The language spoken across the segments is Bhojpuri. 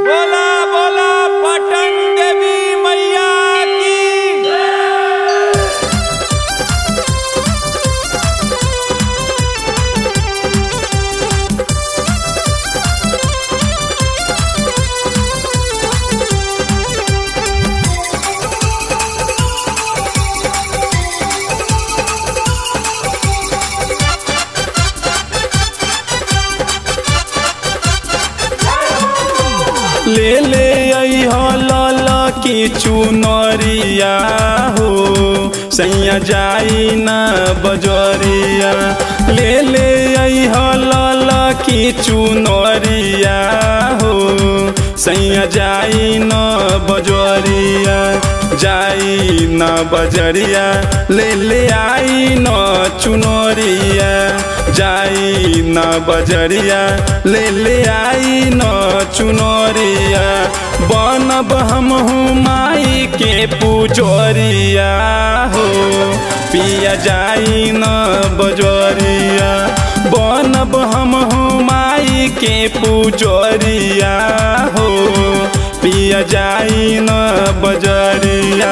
बोला बोला पटन देवी मैया की ले ले अइह लल की चुनरिया हो सैया जाई ना बजरिया ले ले अइह लल की चुनरिया हो सैया जाई न बजरिया जाई न बजरिया ले ले आई न चुनरिया जाई न बजरिया ले ले आई न चुनरिया बनब हम माई के पुजरिया हो पिया जाई न बजरिया बनब हम माई के पुजरिया हो पिया जाई न बजरिया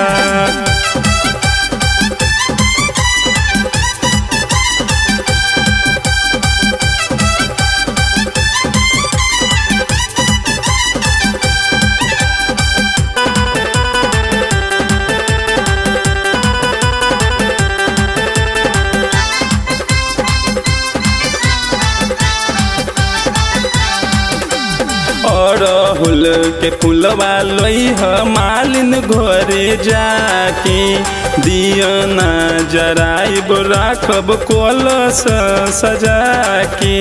अड़हुल के फुलवा लइह मालिन घरे जाके दियना जराइब राखब कलश सजा के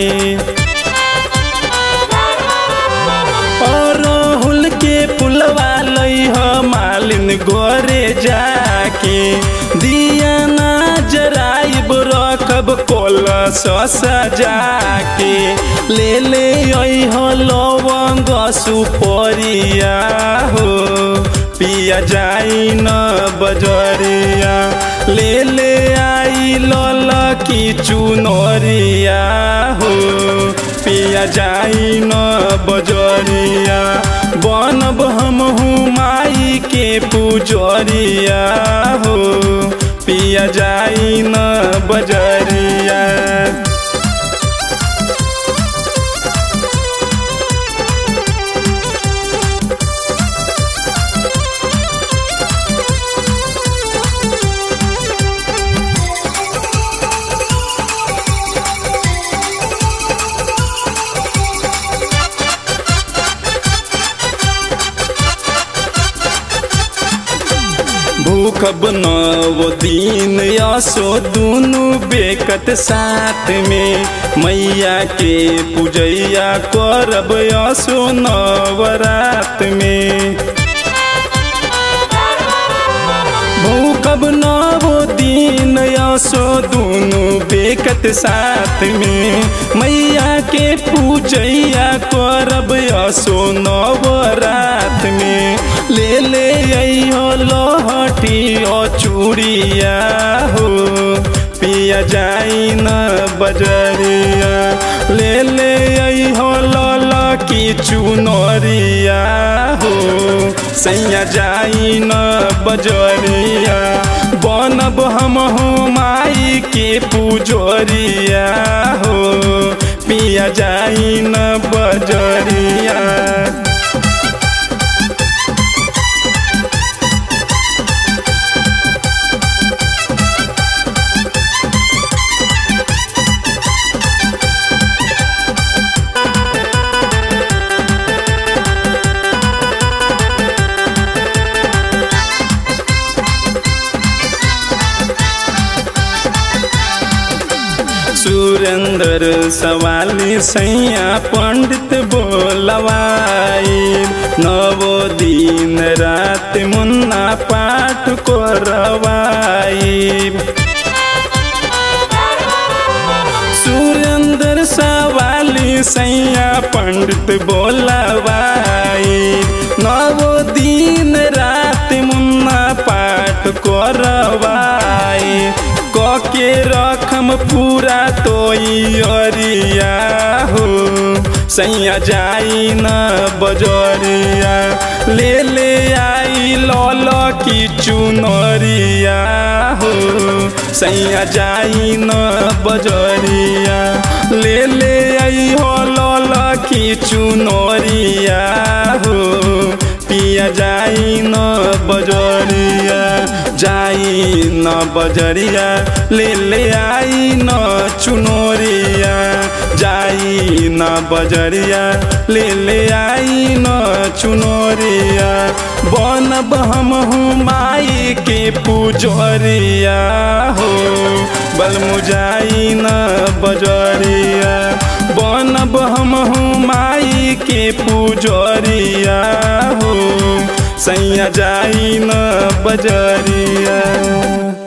अड़हुल के फुलवा लइह मालिन घरे जाके दियना जराइब रखब कलश सजा के ले ले अइह लवंग सुपरिया हो पिया जाई न बजरिया ले ले आई लल की चुनरिया हो पिया जाई न बजरिया बनब हम माई के पुजरिया हो पिया जाई न बजरिया भूखब नव दिन यसो दुनु बेकत साथ में मैया के पूजैया करब यसो नवरात में भूखब नव दिन यसो दुनु बेकत साथ में मैया के पूजैया करब यसो नवरात में ले ले अइहो लहटी ओ चूड़िया हो पिया जाई न बजरिया ले ले अइहो लल की चुनरिया हो सैया जाई न बजरिया बनब हम माई के पुजरिया हो पिया जाई न बजरिया सुरेंद्र सवाली सैया पंडित बोलवाई नवो दिन रात मुन्ना पाठ करवाई सुरेंद्र सवाली सैया पंडित बोलवाई नवो दिन रात मुन्ना पाठ करवाई के रखम पूरा तो अरिया हो सैया जाई न बजरिया ले ले आई लल की चुनरिया हो सैया जाई न बजरिया ले ले आई हो लल की चुनरिया हो पिया जाई न बजरिया जाई न बजरिया ले ले आई न चुनरिया जाई न बजरिया ले ले आई न चुनरिया बनब हम हूँ माई के पुजरिया हो बलमुजाई न बजरिया बनब हम हूँ माई के पुजरिया हो सैया जाई न बजरिया